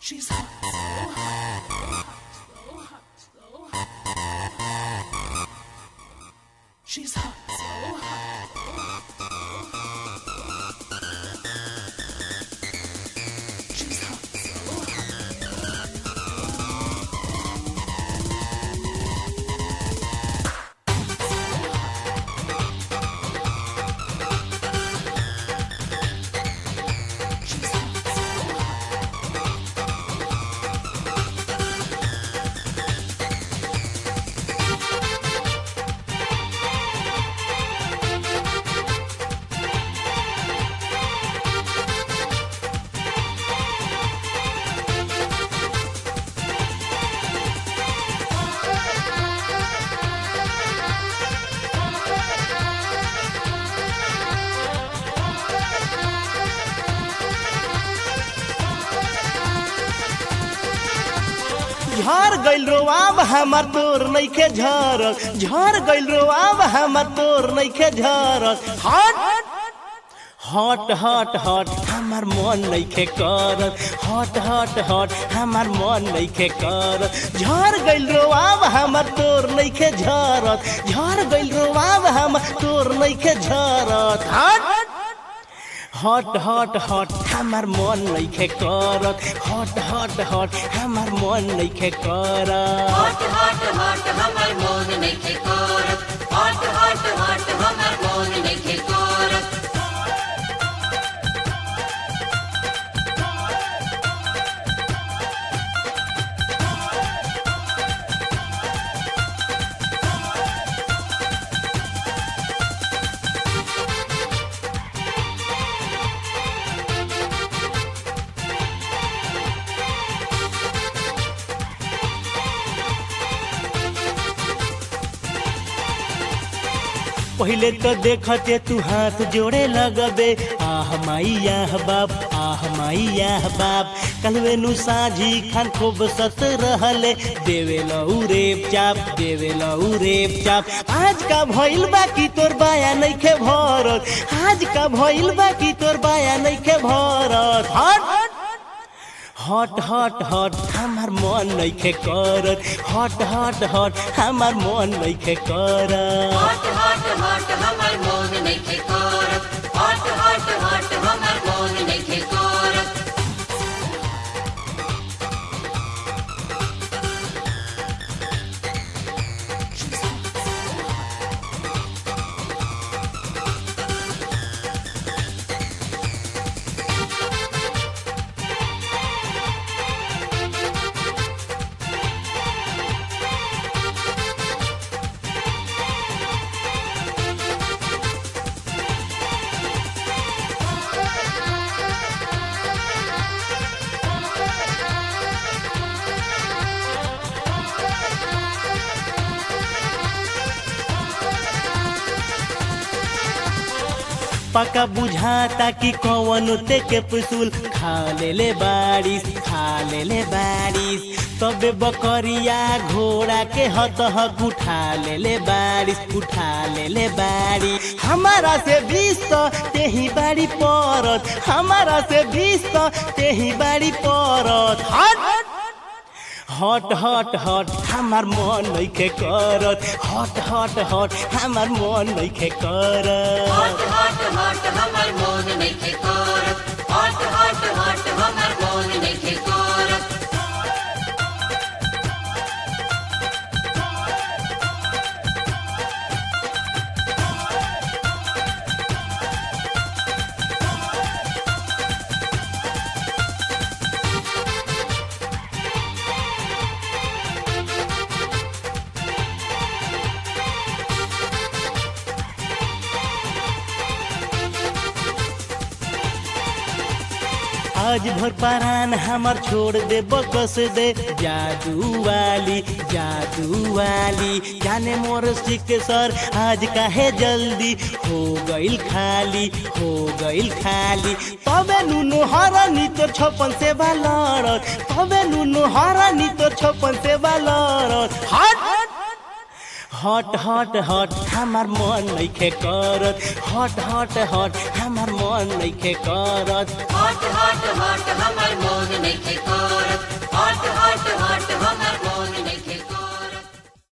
She's hot, so hot, so hot, so hot, so hot. She's hot, so hot, so hot. She's hot, so hot. She's hot, so hot. झर गइल रोआब हमर तोर नइखे झरक झर गइल रोआब हमर तोर नइखे झरक हट हट हट हट हमर मन नइखे करत हट हट हट हमर मन नइखे करत झर गइल रोआब हमर तोर नइखे झरत झर गइल रोआब हमर तोर नइखे झरत हट हट हट हट हमर मन नइखे करत हट हट हट हमर मन नइखे करत हट हट हट हमर मोन नइखे करत हट हट हट हमर मोन नइखे करत पहिले तो देखते तू हाथ जोड़े लगबे आह माई आह बाप आह माई आह बाप कलवे नु साझी खान खूब सत रहले देवे लऊ रेप चाप देवे लऊ रेप चाप आज का भइल बाकी तोर बाया नइखे भरत आज का भइल बाकी तोर बाया नइखे भरत हट हट हट हट हमार मन नइखे करत हट हट हट हमार मन नइखे करत हट हट हट हमर मोन नइखे करत हट हट हट हमर मोन नइखे करत She's hot, so hot. पका बुझाता कि कौन ते के पुसूल खा ले ले बारिश खा ले ले बारिश तबे बकरिया घोड़ा के हत हक उठा ले ले बारिश उठा ले ले बारिश हमारा से बीस तो तेही बाड़ी परत हमारा से बीस तो तेही बाड़ी परत हट हट हट हट हमार मन नइखे करत हट हट हट हमार मन नइखे करत हट हट हट हमर मोन नइखे करत हट हट हट हमर मोन नइखे करत आज भर परान हमर छोड़ दे बकस दे जादू वाली जादू वाली जाने मोर सिक सर आज काहे जल्दी हो गइल खाली हो गइल खाली तबे नुनु हरानी तोर छपन से बालरत तबे नुनु हरानी तोर छपन से बालरत हट हट हट हट हमार मन नइखे करत हट हट हट हमार मन नइखे करत हट हट हट हमर मोन नइखे